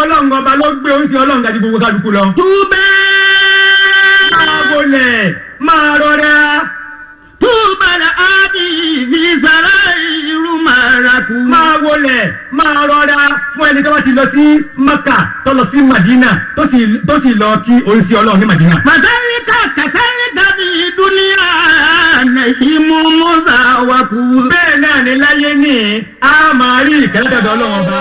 ọlọ́run ọba ló gbé oúnjẹ ọlọ́run gàdí gbogbo kálukú lọ. túbẹ̀ máa wọlé máa rọra. túbẹ̀ la ábí fi sara irú maraku. máa wọlé máa rọra fún ẹni tó bá ti lọ sí maka tó lọ sí madina tó sì tó sì lọ kí oríṣi ọlọ́run ní madina. Masalika kasalika fi duniya nahimu musa waku. bẹ́ẹ̀ náà ni láyé ní a máa rí ìkẹ́lẹ́ dọ̀dọ̀ ọlọ́run ọba.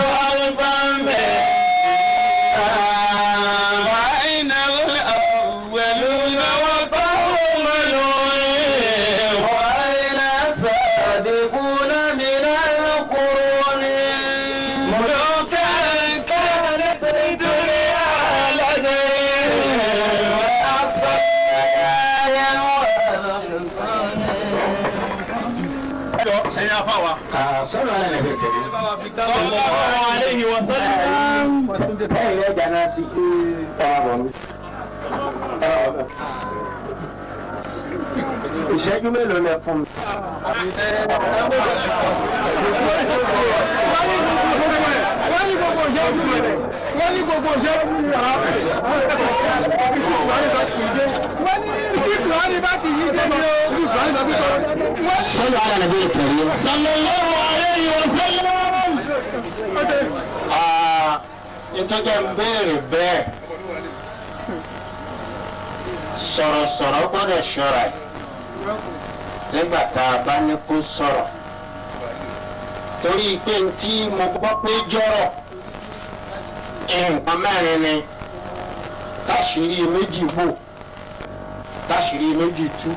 وأين الأولون وقوم نوح وأين الصادقون من القرون ملوكا كانت الدنيا لديهم وأصفياء والحصن ẹ̀yin afáwa. sọ́nà alẹ́ nàbẹ̀ tẹ̀lé. sallallahu alayhi wa sallam. báyìí rẹ̀ jàná sí i ọ̀rọ̀ bọ̀ mi. ìṣẹ́jú mélòó lẹ fún mi. wọ́n ní gbogbo ìṣẹ́jú rẹ̀ wọ́n ní gbogbo ìṣẹ́jú rẹ̀ wọ́n ní kíkù wọn ní bá ti yí jẹ́ ní o. sọ́nà alẹ́ nàbẹ̀ tẹ̀lé. sallallahu alayhi wa sallam. ìtọ́jà ń béèrè bẹ́ẹ̀ sọ̀rọ̀sọ̀rọ̀ gbọ́dọ̀ ṣọ́ra ẹ̀ nígbà tá a bá ní kó sọ̀rọ̀ torí pé n tí mo gbọ́ pé jọ̀rọ̀ nǹkan mẹ́rin ni táṣìírí méjì bò táṣìírí méjì tú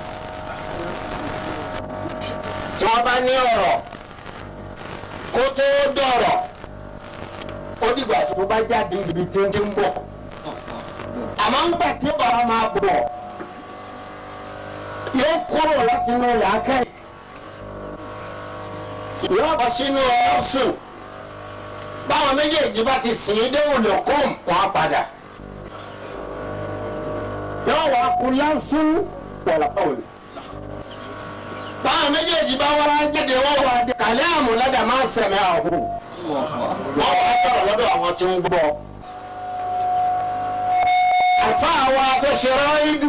tí wọ́n bá ní ọ̀rọ̀ kó tó dọ̀rọ̀ ó dìgbà tó bá jáde ibi tí ń ti ń bọ̀ àmọ́ ń gbà tí ọ̀rọ̀ máa bọ̀ yóò kúrò láti inú làákàyè yóò bọ̀ sínú ọ̀sùn báwọn méjèèjì bá ti sìn ín déwò lòkùn wọn á padà yóò wá kú lásùn wọ̀lọ́kọ̀wé báwọn méjèèjì bá wá jáde wọ́n wá dé kàlẹ́ àmúlẹ́dà máa ń sẹ̀mẹ́ àhùn wọ́n wá tọ̀rọ̀ lọ́dọ̀ àwọn tí ń gbọ́. àfa àwa tó ṣe ráìdù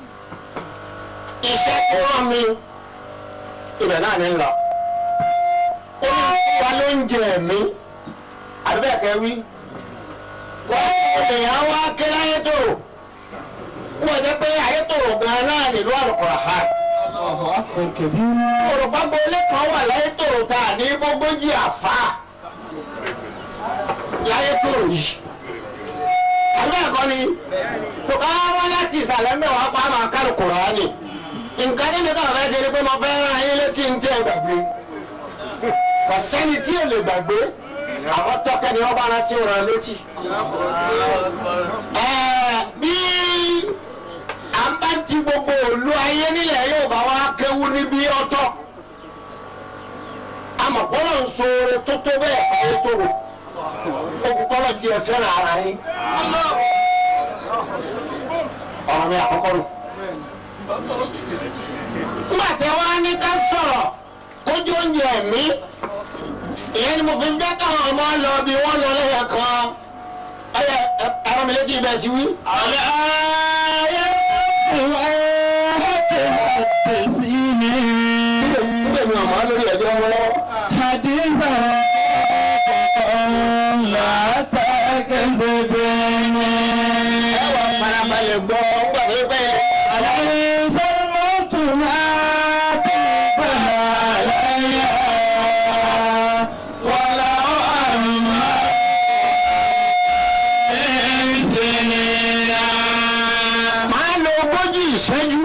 iṣẹ́ tó rán mi ibẹ̀ náà ní lọ. ó ní wa ló ń jẹ ẹ̀mí àbíbẹ̀kẹ́ wí. wọ́n èèyàn wá ké láyé tòrò wọ́n jẹ́ pé ayé tòrò gan-an náà nílùú àlùkòrò ha. Yorùbá gbolé kan wà láyé tòrò tá a ní gbogbogbò àfa láyé tòrò yìí. Àbí ẹ̀kọ́ ni tó ká wá láti ìsàlẹ̀ mẹ́wàá pa máa ká Kùránì. Nǹkan ní nígbà fẹ́ ṣe ni pé mo fẹ́ rán ayé létí ń tẹ́ gbàgbé. Kò sẹ́ni tí ò lè gbàgbé. Àwọn tọ́kẹ́ ni wọ́n bá rántí rán létí. Ẹ̀ẹ́ bí à ń bá ti gbogbo òlu ayé nílẹ̀ yóò bá wá kéwú níbi ọ̀tọ̀ amọ̀kọ́lọ̀ ń so oore tó tó bẹ́ẹ̀ sáyé tó rò okùnkọ́lọ̀ jí ẹ fẹ́ràn ara yín ọ̀rọ̀ mi àkọ́kọ́ nù. nígbà tí wọ́n á ní ká sọ̀rọ̀ kójú oúnjẹ mi ìyẹn ni mo fi ń jẹ́ káwọn ọmọ lọ bí wọ́n lọ lẹ́yà kan ẹ̀yẹ ẹ̀rọ mi létí ibẹ̀ ti wí. nígbà mi ọmọ lórí ẹjọ́ wọn lọ́wọ́. ẹ wà farabalẹ̀ gbọ́ gbàgbé bẹ́ẹ̀. máa lo ogójì ìṣẹ́jú.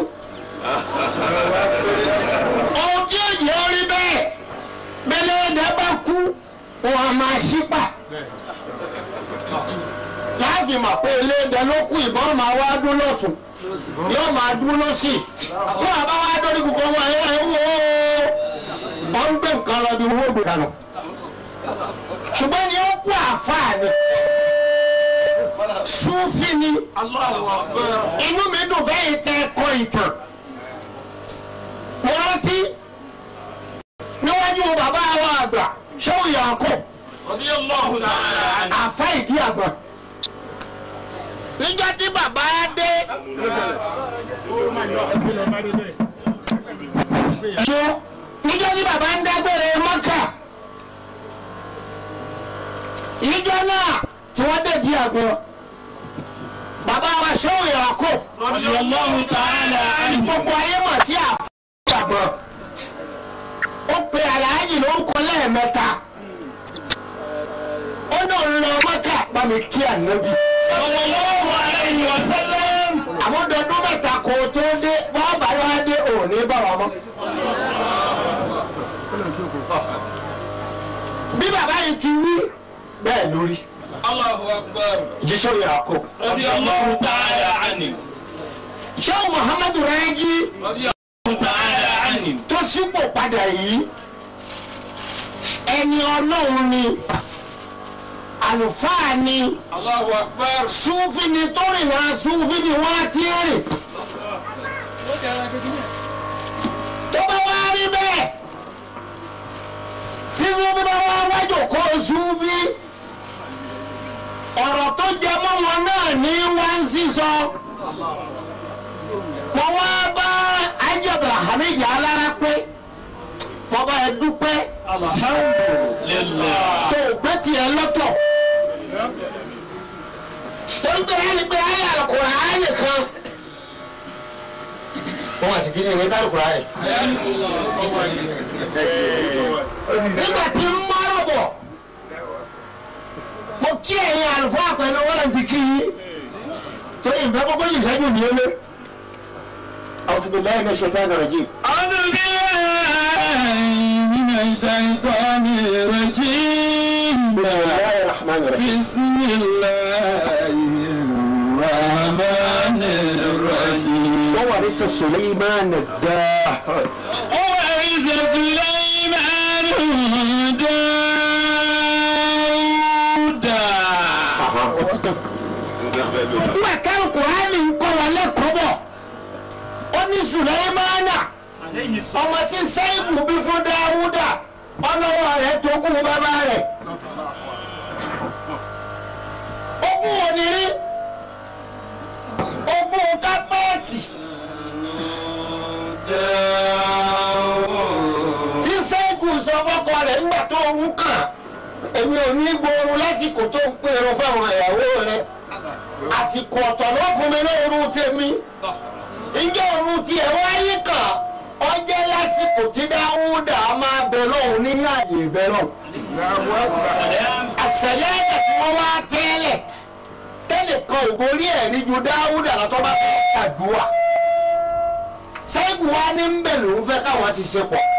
ohun tí ó jẹ́ orí bẹ́ẹ̀ bẹ́lẹ́ ẹ̀dá bá kú wọn a máa ṣípà. láàfin mọ̀ pé eléèdè ló kú ìbọn máa wá dún lọ́tún yóò máa dún lọ́sì. wọ́n àbá wá dórí kúkọ́ wọn ẹ̀ ẹ̀ wò ó. wọ́n ń gbé nǹkan lọ bí owó gbé kan lọ. ṣùgbọ́n ni ó kú àáfàá ni súnfì ni inú mi dùn fẹ́yìn tẹ ẹ̀kọ́ ìtàn mo rántí níwájú bàbá wa àgbà ṣéwù yànkó àfa ìdí àgbà níjọ́ tí bàbá dé tó níjọ́ tí bàbá ń dágbére mọ́kà níjọ́ náà tí wọ́n dé di àgbọn bàbá wa ṣéwù ìràkó Radiyallahu ta'ala anhu. gbogbo ayé mọ̀ sí àfọ̀gbọ̀n ó pe aláàjì lórúkọ lẹ́ẹ̀mẹ́ta ó náà ń lọ mọ́kà bá mi kí ànábì Sallallahu alayhi wa sallam. àwọn dọdún mẹ́ta kò tó dé bọ́ọ̀ bá wá dé òní bá wa mọ́. bí bàbá yìí ti wí bẹ́ẹ̀ lórí Allahu akbar. jíṣẹ́ ìyàkó Radiyallahu ta'ala anhu. ṣé muhammadu rẹ́jí Radiyallahu ta'ala anhu. tó sípò padà yìí ẹni ọlọ́run ni àlùfáà ni Allahu akbar. súnfì ni tó rìn wá súnfì ni wọ́n á ti rìn tó bá wá rí bẹ́ẹ̀ tí súnfì bá wá wájò kó súnfì ọ̀rọ̀ tó jẹ mọ́ wọn náà ní wá ń sísọ wọ́n wá bá ajabla hamid alára pé wọ́n bá ẹ dúpẹ́ Alhamdulillah. tó o gbé tiẹ̀ lọ́tọ̀ torí pé ẹni pé ayé àlùkùrá ayé kan wọ́n wá sí ti ní ìwé kálukùrá rẹ̀ nígbà tí ń mọ́rọ̀ bọ̀ mo kí ẹ̀yin àlùfáà pẹ̀lú wọ́n ti kí yín torí ìfẹ́ gbogbo yìí sẹ́yìn ní ẹlẹ́ àwọn fún mi lẹ́yìn náà ṣe fẹ́ nàrọ̀ jì. أعوذ بالله من الشيطان الرجيم bisimilayi rahman rahim. بسم الله الرحمن الرحيم wọ́n wà ní sẹ́ suleiman dáa. وإذ سليمان داود nígbà káwọn kùránì ń kọ́ wọn lẹ́kọ̀ọ́ bọ̀ ó ní sùlẹ́mánà ọmọ tí sẹ́yìnbù bí fún dáwúdà ọlọ́wọ́ rẹ̀ tó kú bàbá rẹ̀ ogún ònírí ogún kápẹ́ẹ̀tì tí sẹ́yìnbù sọ fọ́kọ rẹ̀ ńgbà tó ń kàn èmi ò ní gbóòórùn lásìkò tó ń pèrò fáwọn ìyàwó rẹ̀ àsìkò ọ̀tọ̀ ló fún mi lóorun tèmi ìjọ òrun tiẹ̀ wáyé kàn ọjẹ́ lásìkò tí dáwúdà máa bẹ lọ́hùn nínú àyè ìbẹ lọ́hùn. àṣẹyẹ ẹ̀jẹ̀ tí wọ́n wá tẹ́lẹ̀ tẹ́lẹ̀ kan ìborí ẹ̀ ní ju dáwúdà lọ́tọ́ bá fẹ́ ṣàdúrà. sẹ́gun wa ní bẹ̀ lòún fẹ́ káwọn ti ṣe pọ̀.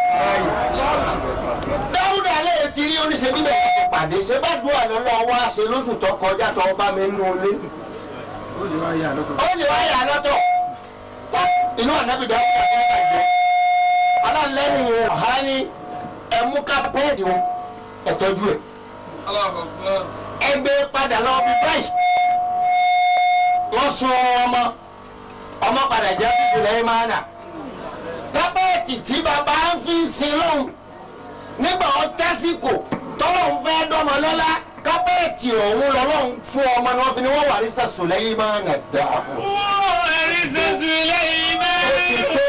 dáwúdà lè ti rí oníṣẹ́ bíbẹ̀ ti pàdé ṣé bá dùn àná lọ́wọ́ wá ṣe lóṣù tó kọjá tó bá mi nù lé ó sì wá yà lọ́tọ̀ tó inú ànábì dáwúdà tó bàjẹ́ alálẹ́nu ọ̀hání ẹ̀mú kápẹ́ẹ̀dì wọn ẹ̀tọ́jú ẹ̀ الله أكبر ẹgbẹ́ padà lọ bí báyìí wọ́n sun ọmọ ọmọ padà jẹ́ fífi lẹ́yìn máa nà kápẹ́ẹ̀tì tí bàbá ń fi sin lóhùn nígbà wọn tásìkò tọ́lọ́hún fẹ́ dọ́mọ lọ́lá kápẹ́ẹ̀tì ọ̀hún lọ́lọ́hún fún ọmọ ni wọ́n fi ní wọ́n wà ní sàṣù lẹ́yìn máa nà dáa. وإذ ó ti سليمان tó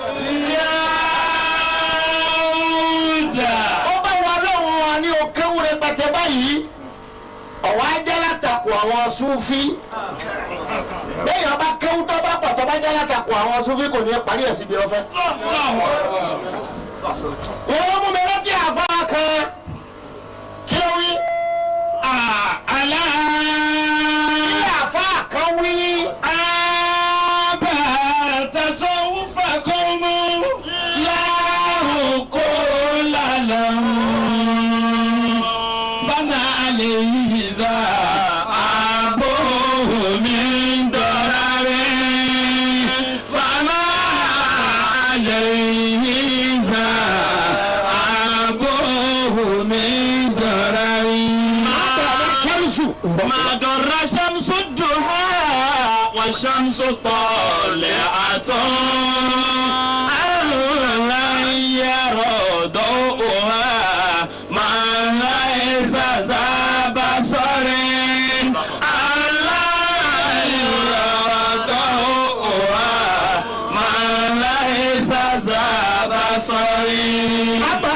داود ó bá wọn lọ́hùn wọn ní òkèwú rẹpẹtẹ báyìí ọ̀wọ́ ajá látakò àwọn súnfí bẹ́ẹ̀ ọba kéwú tó bá pọ̀ tó bá jẹ́ látakò àwọn súnfí kò ní parí ẹ̀ síbi ọ̀fẹ́. wọ́n ló mú mi rántí àfa kan kí ló wí. ألا kí àfa kan wí. أبا تصوفكم لا كل له فما عليه ذا أبوه من ضرر فما عليه ذا أبوه من ضرر ṣẹ́rìṣù. ما ضر شمس الضحى والشمس طالعة أهلا يرى ضوءها ما ليس ذا بصر ألا قريب أبا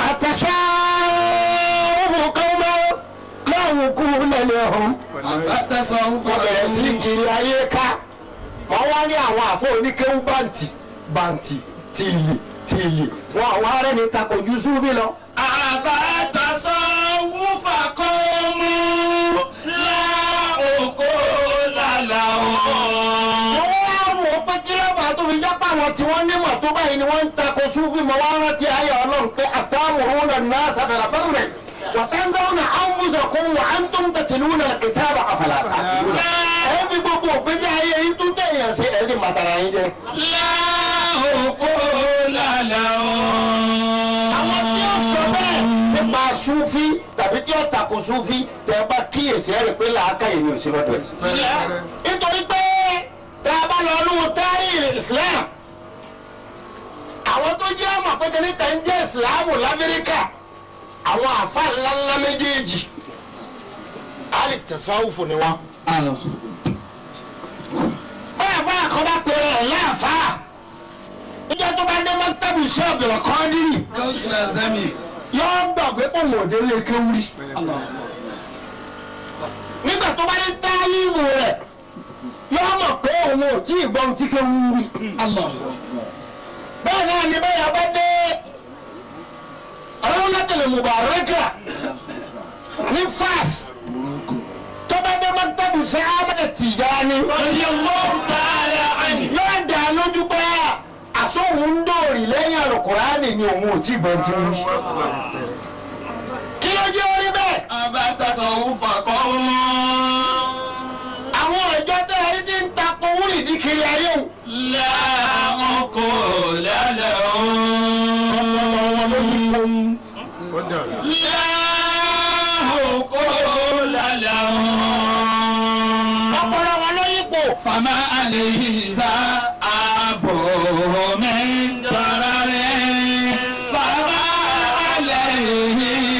تشاء قوما لا وكون لهم التصوف wọ́n bẹ̀rẹ̀ sí kiri ayé ká wọ́n wá ní àwọn àfọ oníkéwú bàǹtì bàǹtì tìlì tìlì wọn àwọn ará ní takojú súnbí lọ. أبا تصوف قوم لا عقول لهم wọ́n wá wò ó pé kí lọ́ba tó fi jápá àwọn tí wọ́n nímọ̀ tó báyìí ni wọ́n ń tako súnfì mọ́ wá rántí ayé ọlọ́run pé àtàmùrún náà náà sàbẹ̀rẹ̀ bẹ́rẹ̀ wàtánzáwọn àwùjọkùn wà á ń tó ń tẹ̀tìlú náà kìtàbà àfàlàtà. ẹ fi gbogbo òfin sí ayé yìí tún tẹ̀yàn sí ẹ̀ sì màtàrà yín jẹ. لا عقول لهم àwọn tí ó sọ bẹ́ẹ̀ nípa súnfì tàbí tí ó tako súnfì tẹ́ ẹ bá kíyèsí ẹ̀ rẹ̀ pé làákàyè ni ò sí lọ́dọ̀ ẹ̀. nítorí pé tá a bá lọ lóhun tárí islam àwọn tó jẹ́ ọmọ pété níta ń jẹ́ ìsìláàmù lamẹ́ríkà àwọn àfa ńláńlá méjèèjì alif tẹ̀síwáwùfù ni wọ́n. báyà báyà kan bá pèrè ẹ̀ láàfáà níjọ́ tó bá dé mọ́tàbí iṣẹ́ ọ̀bẹ̀rẹ̀ kan dírì كوشنا زمي yóò gbàgbé pọ̀ mọ̀ọ́dé lè kéwúrí. nígbà tó bá dé táyìmù rẹ̀ yóò mọ̀ pé òun ò tí ì gbọ́n tí kéwúrí. bẹ́ẹ̀ náà ni bẹ́ẹ̀ bá dé ọlọ́run látẹ̀lẹ̀ mubaraka ní fas tó bá dé mọ́tàbù sí ahmed tijani رضي الله تعالى عنه yóò dá lójú pé àsóhun ń dòrì lẹ́yìn àlùkùránì ni òun ò tí ì gbọ́n tí wọ́n ṣe. kí ló jẹ́ orí bẹ́ẹ̀. أبا تصوف قوم àwọn ìjọ tẹ́ ẹ ti ń takò wúrì ní kiri ayé o. لا عقول لهم لا عقول لهم ọpọlọ wọn ló yípo. فما عليه ذهاب من ضرر فما عليه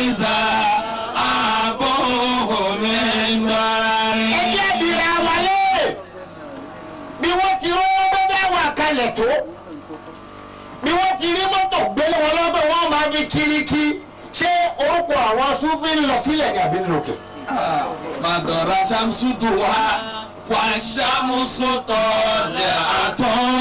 ذهاب من ضرر ẹjẹ́ ìbílẹ̀ wọlé bí wọ́n ti rówó gbọ́dọ̀ wà kalẹ̀ tó bí wọ́n ti rí mọ́tò gbélé wọn lọ́dọ̀ wọ́n máa fi kiri kí ṣé orúkọ àwọn súnfì ń lọ sílẹ̀ ní àbí lókè. مدر شمس ضحى والشمس طالعة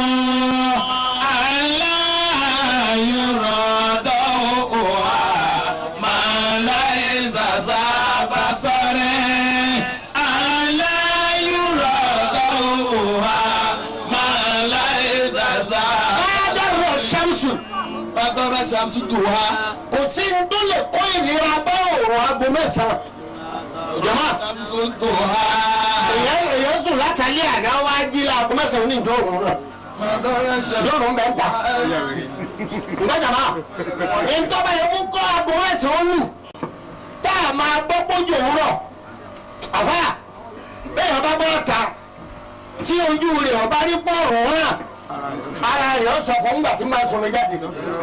ألا يرى ضوءها ما ليس ذا بصر ألا يرى ضوءها ما ليس ذا báyọ̀ ṣàmùsù مدر شمس ضحى kò sí ní tó lè kó ìnira bá òòrùn aago mẹ́sàn-án. jọ̀mọ́ شمس ضحى èèyàn èèyàn sùn látàlẹ́ àná wá jí láago mẹ́sàn-án ní ìjọ òòrùn náà. مدر شمس yóò rún bẹ́ẹ̀ ta. ǹgbọ́dọ̀ máa ìtọ́ba yẹn mú kọ́ aago mẹ́sàn-án lù tá a máa gbọ́ pójú òwúrọ̀ àfà bẹ́ẹ̀ ọba bọ́ ta tí ojú rẹ̀ ọba rí pọ́ọ̀rù hàn ara rẹ̀ ó sọ fún gbà tí máa sọmi jáde.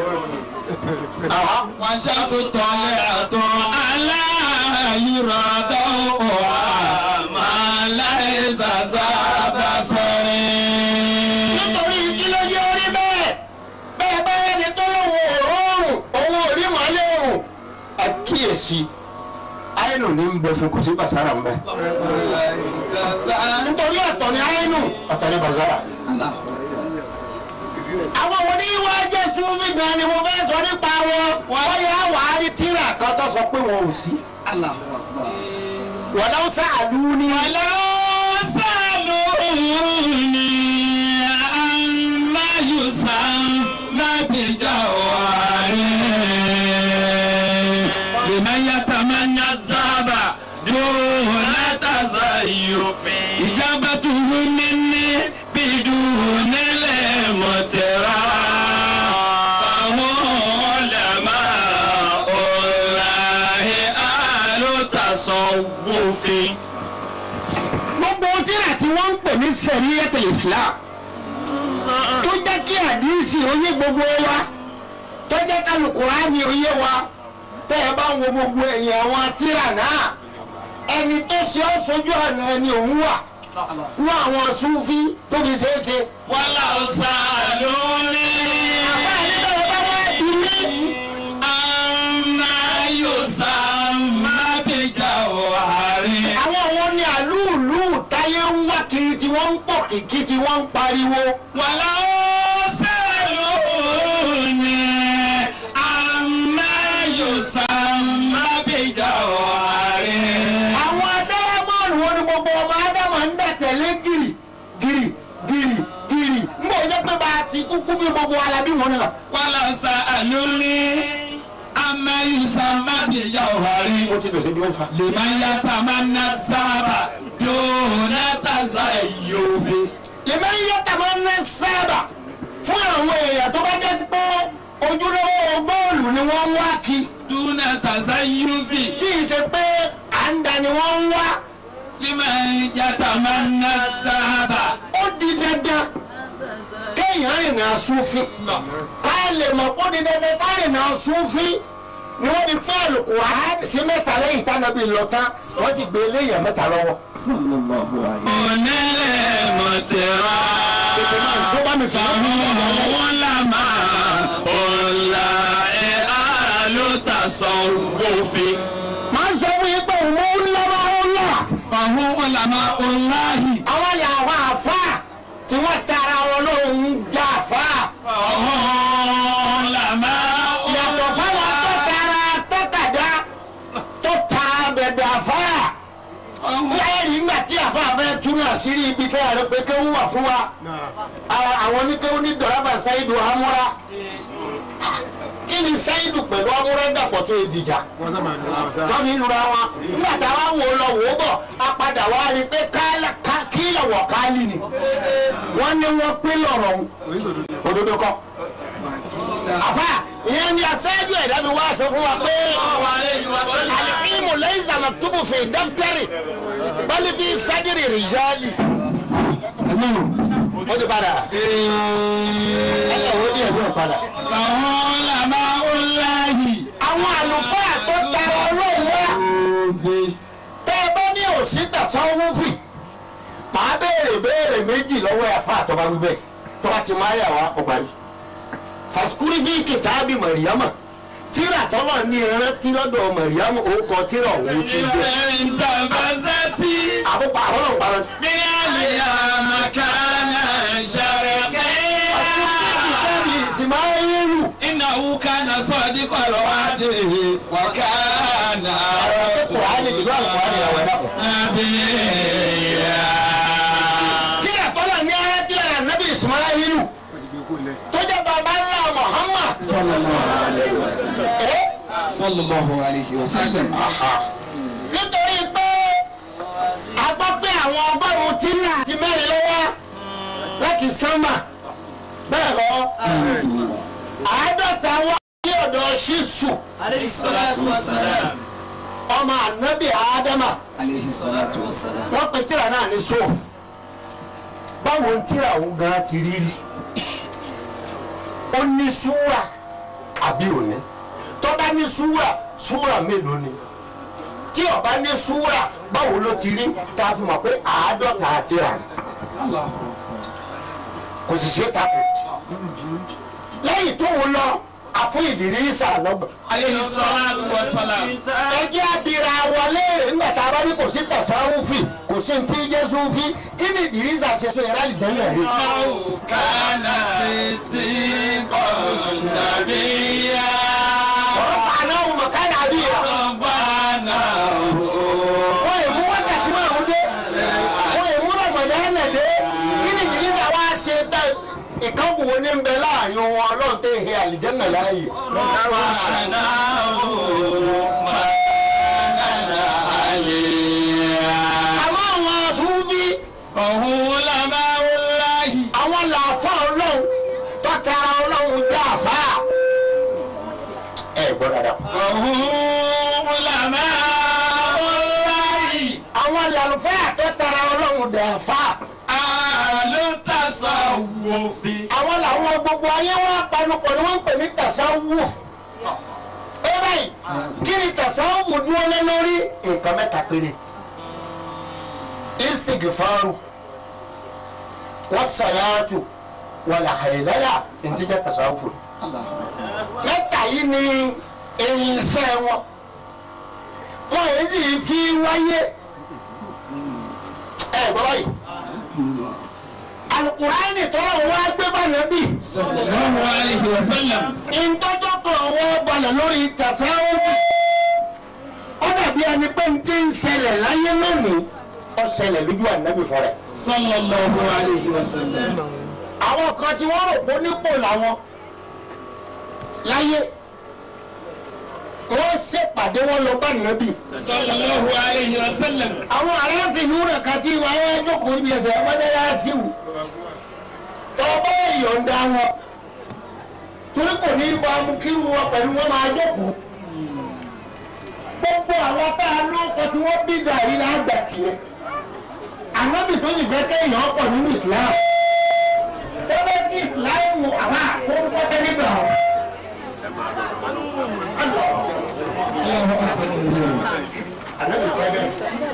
والشمس طالعة على يرى ضوءها ما ليس ذا بصر nítorí kí ló jẹ́ orí bẹ́ẹ̀ bẹ́ẹ̀ bẹ́ẹ̀ ni tó lọ́wọ́ òórùn owó orí màálé òrùn àkíyèsí àìnù ní ń bẹ fún kò sí bàṣárà ń bẹ. nítorí ọ̀tọ̀ ni àìnù ọ̀tọ̀ ni bàṣárà. àwọn wo ní wá jẹ́ súnmí gan ni mo fẹ́ sọ nípa wọn wọ́n yà wá rí tíra kan tó sọ pé wọn ò sí. wọ́n lọ́wọ́ sáàlú ní. ولو سألوني عما يسمى بجواره لمن يتمنى الذهب دون تزيف إجابته مني بدون المترا فهم علماء الله أهل تصوف gbogbo tíra tí wọ́n ń pè ní sẹ̀ríyẹ́tẹ̀ islam tó jẹ́ kí àdínsì oyé gbogbo wa tó jẹ́ kálukùránì oyé wa tẹ́ ẹ bá ń wo gbogbo ẹ̀yìn àwọn tíra náà ẹni tó ṣe ọ́ sójú ọ̀nà ẹni òun wà ní àwọn súnfí tó fi ṣeé ṣe. ولو سألوني àbá ẹni tó bá wá ilé kìkì tí wọ́n ń pariwo wàlá ó sẹ́lónì amáyòsàmábìjà ọ̀hárẹ̀. àwọn adáramọ́ọ̀nù wo ni gbogbo ọmọ ádámà ń dà tẹ̀lé gírì gírì gírì gírì ń bọ̀ yẹ pé bá a ti kúkú bí gbogbo alábí wọn náà. wàlá sàlónì amáyòsàmábìjà ọ̀hárẹ̀. mo ti dòṣe bí wọ́n fa. liman yatamanna sábà dùnà tàzá yòówé. ìmọ̀ iye tàmọ́ ní sábà fún àwọn èèyàn tó bá jẹ́ pé ojúlówó bọ́ọ̀lù ni wọ́n ń wá kí dùnà tàzá yòówé. tí ì ṣe pé à ń da ni wọ́n ń wá liman yatamanna sábà. ó di dandan kéèyàn rìnrìn àsúnfín ká lè mọ̀ kó di dandan ká rìnrìn àsúnfín ni wọ́n fi fún àlùkùránì sí mẹ́ta lẹ́yìn tánábì lọ tán wọ́n sì gbé eléyàn mẹ́ta lọ́wọ́. onílẹ̀ mọ̀tẹ́rà. ètò náà tó bá mi fi hàn mí lọ́wọ́. Àwọn làmà ọ̀la ẹ̀ á ló ta sọ òfin. máa ń sọ fún yín pé òun mú lọ́wọ́ ó lọ. Àwọn làmà ọ̀la yìí. àwọn yà àwọn àfa tí wọ́n tara wọn lóhùn já àfa. Àwọn làmà yàtọ̀ fáwọn tó tara tọ́tàdá tó tara bẹ̀dẹ̀ àfa. lẹ́yìn nígbà tí àfa fẹ́ túnú àṣírí ibi kẹ́hìn rẹ pé kéwú wà fún wa. àwọn àwọn oníkéwú ní dọ̀rọ̀bà sáyidù amúra. kí ni sáyidù pẹ̀lú amúra dàpọ̀ tó edìjà. wọ́n fi lura wọn. nígbà táwa wò lọ wò ó bọ̀ a padà wá rí i pé kílẹ̀ wọ̀ káálí ni. wọ́n ní wọ́n pín lọ́rọ̀ òun. òdodo kọ́. àfa ìyẹn ni aṣáájú ẹ̀dá mi wá sọ fún wa pé alìkímù lẹ́yìn sàmàtúbù fi dáfítẹ́rì bali fi sadiri rijali. o ti padà. ẹ lọ wo díẹ̀ díẹ̀ padà. àwọn làmà ọ̀la yìí. àwọn àlùfáà tó tara ọlọ́run wá tẹ́ ẹ bá ní òsì tẹ̀sán wúfì màá béèrè béèrè méjì lọ́wọ́ ẹ̀fà àtọ́ba wíbẹ̀ tó bá ti máa yà wá ọ̀parí. fasikuri fi kìtàbí mọ̀ríyámà tíra tọ́lọ̀ ní ìrántí lọ́dọ̀ mọ̀ríyámà orúkọ tíra òun ti jẹ́. Ìrìn tàbázátì. àbúkọ àbọ̀lọ̀ ń parọ́. Bíyàlì àmàkánà ṣàrẹ̀kẹ́. kìtàbí ìsìmáyélu. إنه كان صادق الوعد وكان Kùránì ìlú àlùkùránì àwọn ẹ̀dá kan. نبيا tíra tọ́lọ̀ ní ìrántí lára nábì ìsìmáyélu tó jẹ́ bàbá ńlá Muhammad. ẹ́ sallallahu alayhi wa sallam. nítorí pé a gbọ́ pé àwọn ọgọ́rùn-ún tí ti mẹ́rin lọ́wọ́ láti sánmà bẹ́ẹ̀ lọ àádọ́ta wá ní ọ̀dọ̀ ṣíṣù عليه الصلاة والسلام ọmọ ànábì ádámà alayhi salatu wa salam. wọ́n pe tíra náà ní sóòfù báwo ń tíra òun gan ti rí rí ó ní súwà àbí òní tó bá ní súwà súwà mélòó ni tí ó bá ní súwà báwo ló ti rí tá a fi mọ̀ pé àádọ́ta tíra ni kò sì ṣe é takò lẹ́yìn tó ń lọ àfún Ìdírísà lọ́gbọ̀n عليه الصلاة والسلام ẹjẹ́ abira wọlé rẹ̀ nígbà tá a bá ní kò sí tàṣàwùfì kò sí ní tí jẹ́ sùnfì kí ni Ìdírísà ṣe fún yàrá ìjẹ́lẹ̀ rí. إنه كان صديقا نبيا ọ̀rọ̀ fàánà ọ̀hún mọ̀kánà àbíyà. ربنا wọ́n yẹ mú wákàtí márùn dé wọ́n yẹ mú Ramadan dé kí ni Ìdírísà wá ṣe tá ìkọ́kù wo ní ń bẹ láàrin wọn ọlọ́run tẹ̀ he àlìjẹ́nà láàyè. ربنا ربنا عليا àmọ́ àwọn sùnfì وهو لما والله àwọn làáfà ọlọ́run tọ́tara ọlọ́run jẹ́ àfà. ẹ gbọ́ dáadáa. وهو لما والله àwọn làlùfáà tọ́tara ọlọ́run jẹ́ àfà. أهل التصوف àwọn làwọn gbogbo ayé wọn panupọ̀ ni wọ́n ń pè ní tasawuf. ẹ báyìí kí ni tasawuf dúró lé lórí nǹkan mẹ́ta péré. istighfaru wassalatu wàlàhàyèlẹ́yà ntijẹ́ tasawuf. mẹ́ta yìí ni irinṣẹ́ wọn. wọn èyí sì fi wáyé. ẹ gbọ́ báyìí alukurani tọ́lá wọn á gbé bá nàbì sallallahu alayhi wa sallam. ìtọ́jọ́ kan wọ́n balẹ̀ lórí tàṣáwọ́ ó dàbí ẹni pé n ti ń ṣẹlẹ̀ láyé lónìí ó ṣẹlẹ̀ lójú ànábì fún rẹ̀ sallallahu alayhi wa sallam. àwọn kan tí wọ́n rò pé nípò làwọn láyé wọ́n ṣèpàdé wọn lọ bá nàbì sallallahu alayhi wa sallam. àwọn aláǹtìlú rẹ̀ kan tí wọ́n á jókòó níbi ẹsẹ̀ mọ́tẹ́lá sí wù tọ́gbọ́ ìyọ̀ǹda wọn torí kò ní bá mú kírú wọn pẹ̀lú wọn máa jókòó gbogbo àwọn tá a lóko tí wọ́n bí gàrí lágbà tiẹ̀ ànábì tó yìí fẹ́ kéèyàn pọ̀ nínú Islam tọ́gbẹ́ kí Islam àwọn àfọwọ́fẹ́ nígbà wọn. ànábì fẹ́ bẹ́ẹ̀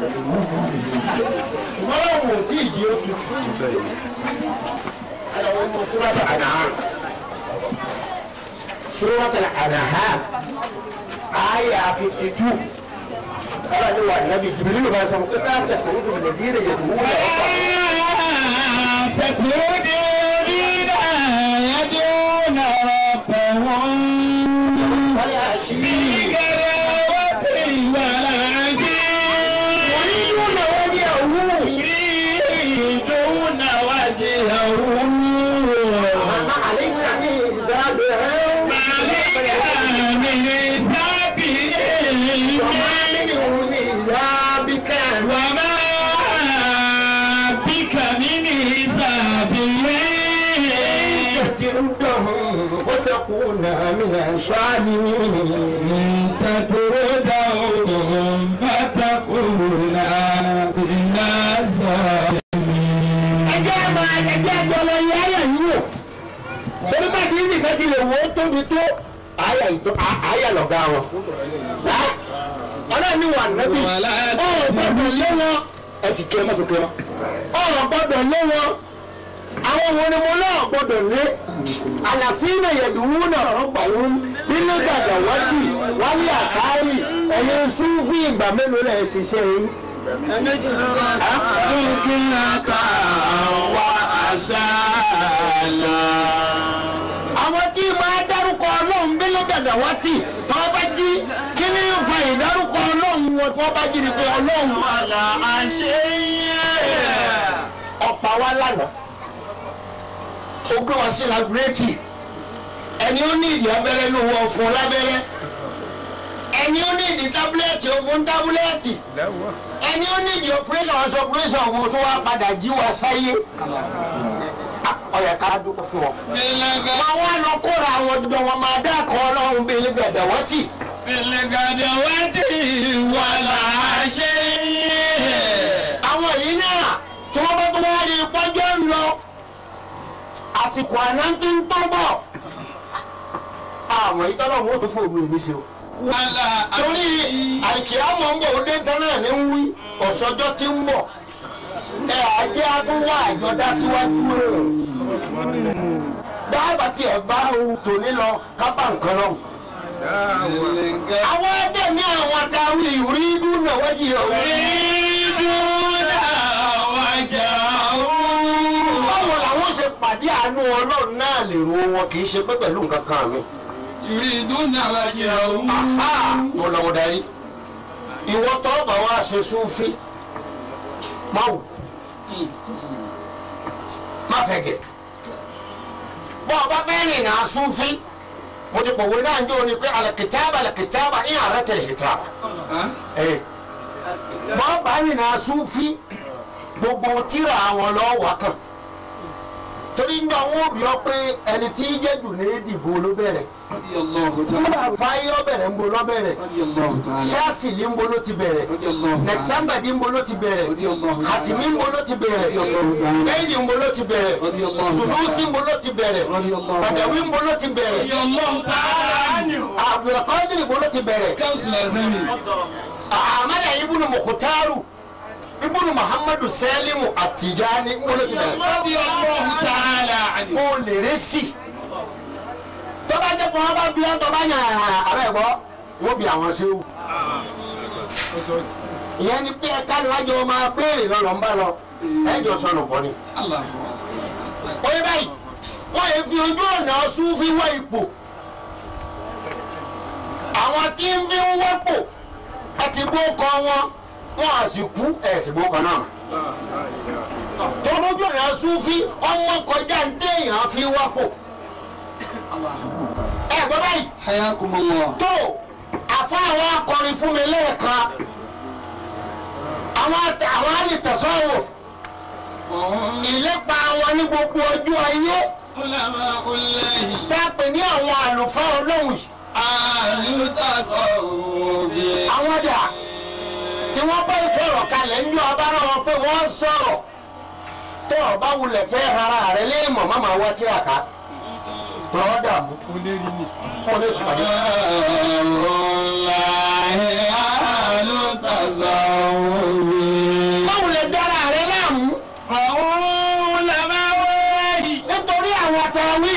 ṣùgbọ́n láwọn ò tí ì di oṣù. على وانه سورة الأنعام سورة الأنعام آية 52 قال له النبي جبريل ما سمع كتاب تخرج الذين يدعون تكونين يدعون ربهم والعشي بغداوة والعشي يريدون وجهه يريدون وجهه ما عليك من حسابهم عليك من وما حسابهم منه من حسابك وما بك من حسابهم تردهم وتكون من الصالحين تطردهم فتكون من الظالمين ẹjẹ́ máa ẹjẹ́ ẹjọ́ lọ yẹ ayà yìí wò torí bá dín nìkan ti lè wò ó tóbi tó ayà ìtọ́ ayà lọ́gá wọn. ọlọ́run ní wà nẹ́bí ọ̀rọ̀ gbọ́dọ̀ lé wọn ẹ ti kẹ́ mọ́tò kẹ́ mọ́ ọ̀rọ̀ gbọ́dọ̀ lé wọn àwọn wo ni mo náà gbọ́dọ̀ lé àlàfíìnà yẹ̀dùnú náà rọ́pà wọn nínú gàgà wájú wálé àsáárì ẹ̀yin súnfì ìgbà mélòó lẹ̀ ṣiṣẹ́ yín. ذكرك وأسالا àwọn tí máa dárúkọ ọlọ́run bílẹ̀ dàda wá tì tí wọ́n bá jí kí ni ń fa ìdárúkọ ọlọ́run wọn tí wọ́n bá jí ni pé ọlọ́run ولا أشيء ọ̀pá wa lánàá ó gbé wa sí labirétì ẹni ó ní ìdí abẹ́rẹ́ ló wọ fún lábẹ́rẹ́ ẹni ó ní ìdí tábúlẹ́ẹ̀tì ó fún tábúlẹ́ẹ̀tì ẹni ó ní ìdí ọ̀pẹ́rẹ́sọ̀ ọ̀sọ̀ ọ̀pẹ́rẹ́sọ̀ ọ̀hún tó wá padà jí wa sáyé ọ̀yà ká dúpọ̀ fún wọn. wọn wá lọ kóra àwọn ọdún wọn máa dákọ̀ ọlọ́run bíi ilé gbẹ̀dẹ̀ wọ́n tì. بالغدوة ولا شيء àwọn yìí náà tí wọ́n bá tún wá rí pọ́jọ́ ń lọ àsìkò àná tó ń tọ́ bọ̀ àwọn ìtọ́lọ̀ wọn ò tún fòrò èmi ṣe o. ولا torí àìkíámọ̀ ń bọ̀ ó dé tán náà ní ń wí ọ̀sọ́jọ́ tí ń bọ̀ ẹ àjẹ́ àtúnwá àjọdá síwájú rẹ̀ dáàbà tí ẹ bá tòní lọ kápá nǹkan lọ. àwọn ẹgbẹ́ ní àwọn àtàwí ìrí dúnà wájú ọ̀hún. يريدون وجهه báwo làwọn ṣe pàdé àánú ọlọ́run náà lè ro wọn kì í ṣe pé pẹ̀lú nǹkan kan mi. يريدون وجهه Aha! mo lọ mo darí ìwọ tó bá wá ṣe súnfí má wù má fẹ́ gẹ̀ bọ́ ọ bá fẹ́ rìn náà súnfí mo ti pòwe náà ń jó ni pé alẹ́kìtàbà alẹ́kìtàbà ìyá rẹ̀ tẹ̀lé kìtàbà bọ́ bá rìn náà súnfí gbogbo tíra àwọn lọ́wọ́ kan torí ń gbà wọ́n bí ọ pé ẹni tí í jẹ́ jù ní ìdìbò ló bẹ̀rẹ̀ رضي الله تعالى nígbà fáyọ́ bẹ̀rẹ̀ ń bo lọ́ bẹ̀rẹ̀ رضي الله تعالى ṣáàsì ní ń bo ló ti bẹ̀rẹ̀ رضي الله تعالى nẹ̀sánbàdì ń bo ló ti bẹ̀rẹ̀ رضي الله تعالى hàtìmí ń bo ló ti bẹ̀rẹ̀ bẹ́ẹ̀dì ń bo ló ti bẹ̀rẹ̀ رضي الله sùnúsì ń bo ló ti bẹ̀rẹ̀ رضي الله bàdàwí ń bo ló ti bẹ̀rẹ̀ رضي الله تعالى عنه abdulkadir ń bo ló ti bẹ̀rẹ̀ كوس الأزمي amadu ibùnú mukutaru ibùnú muhammadu salimu àtijani ń bo ló ti bẹ̀rẹ̀ رضي الله تعالى عنه kó lè rẹ́ sí tọ́ba jẹ́ kó wọ́n bá bí ọ́ tọ́ba yàn án abẹ́ gbọ́ wọ́n bí àwọn ṣe wù. ìyẹn ni pé ẹ̀ka níwájú ọmọ apẹ́ẹ̀rẹ̀ lọ́lọ́ ń bá lọ ẹ̀jọ̀ sọnù pọ̀ ni. الله oyè báyìí wọ́n yẹ fi ojú ọ̀nà súnfí wọ ipò àwọn tí ń fi ń wọ́pò àti gbókọ wọn wọn à sì kú ẹ̀ sì gbókọ náà tọ́lójú ọ̀nà súnfí ọmọ kọjá ń téèyàn fi wọ́pò ẹ̀ gbọ́ báyìí Hayakumullah. tó àfa àwọn akọrin fún mi lẹ́ẹ̀kan àwọn àtẹ- àwọn àlè tẹ̀sánwò ìlépa wọn ní gbogbo ọjọ́ ayé علماء الله tá a pè ní àwọn àlùfáà ọlọ́run yìí أهل التصوف àwọn dà tí wọ́n bá ìfẹ́ ọ̀rọ̀ kalẹ̀ ń jọ ọba náà wọn pé wọ́n sọ̀rọ̀ tó ọba wulẹ̀ fẹ́ ara rẹ̀ léèmọ̀ má máa wá tíra ká lọ́wọ́ dààmú fún olè tìpàdé. الله أهل التصوف báwo lè dára rẹ̀ láàmú علماء الله nítorí àwọn àtàwí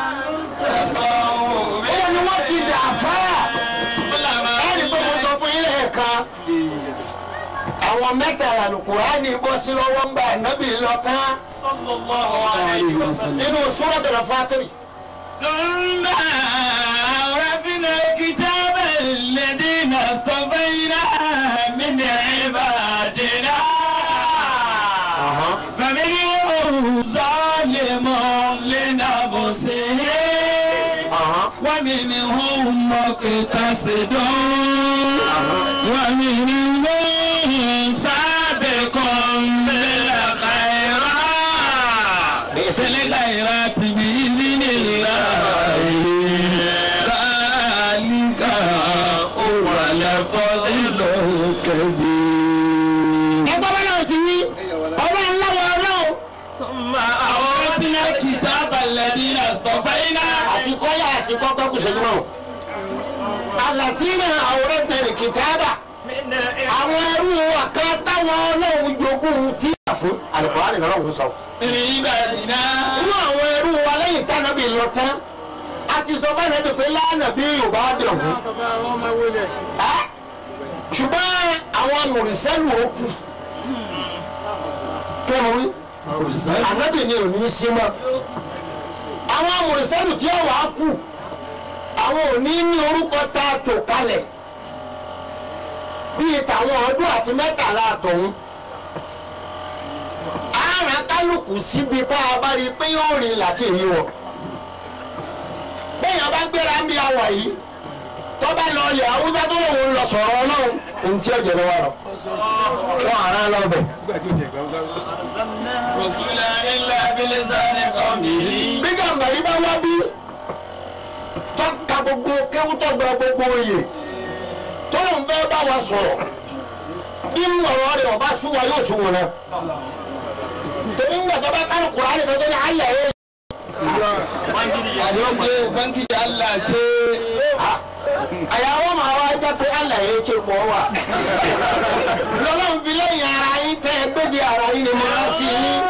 تصوف ó ní wọ́n ti dà fáà. ẹni pé mo sọ fún ilé ẹ̀ka àwọn mẹ́ta Al-Kùránì bọ́ sí lọ́wọ́ ń bá ànábì lọ tán صلى الله عليه وسلم nínú Suratul Fatir ثم أورثنا الكتاب الذين اصطفينا من عبادنا فمنهم ظالم لنفسه ومنهم مقتصد ومنهم سابق بالخيرات بالخيرات بإذن الله ذلك هو الفضل الكبير ẹgbẹ́ bá náà ti wí ọlọ́run láwọn ọlọ́run ثم أورثنا الكتاب الذين اصطفينا àti kọ́yà àti kọ́kọ́ kù ṣẹ́jú náà alàsínà àwòrán tẹ̀lé kìtàbà àwọn ẹrú ọ̀kan táwọn ọlọ́run jogún tí a fún Al-Kùránì lọ́rùn sọ. من عبادنا nínú àwọn ẹrú wa lẹ́yìn tánàbí lọ tán a ti sọ fún ẹnẹ́bí pé lánàbí yorùbá dẹ̀ wọ́n. Ẹ́, ṣùgbọ́n àwọn mùrìsẹ́lù ó kù kí wọ́n wí ànábì ni ò ní í sí mọ́ àwọn mùrìsẹ́lù tí ó wà á kù àwọn ò ní ní orúkọ tá a tò kalẹ̀ bíi tàwọn ọdún àti mẹ́tàlá àtọ̀hún àrùn kálukú síbi tá a bá rí i pé yóò rìn láti èyí wọ̀ bẹ́ẹ̀ yẹn bá gbéra ń bí awọ̀ yìí tọ́ba lọ ilẹ̀ haúsá tó lòun lọ sọ̀rọ̀ ọlọ́run ohun tí ó jẹ lọ́wọ́ lọ. wọ́n ara lọ bẹ̀. رسولا إلا بلسان قومه bí gàmbàrí bá wá bí tọ́ka gbogbo kéwú tọ́gba gbogbo oyè tó lòun fẹ́ bá wa sọ̀rọ̀ bí mú ọ̀rọ̀ rẹ̀ ọba sún wa yóò sún wọn náà. torí ń gbàgbọ́ bá kálù kùránì tó tó ní ayẹ̀ yé. àdókè báńkì Allah ṣe àyàwó màá wá jẹ́ pé alẹ̀ yé ké pọ̀ wà. lọ́lọ́run fi lẹ́yìn ara yín tẹ́ ẹ gbéde ara yín ni mo rán sí yín.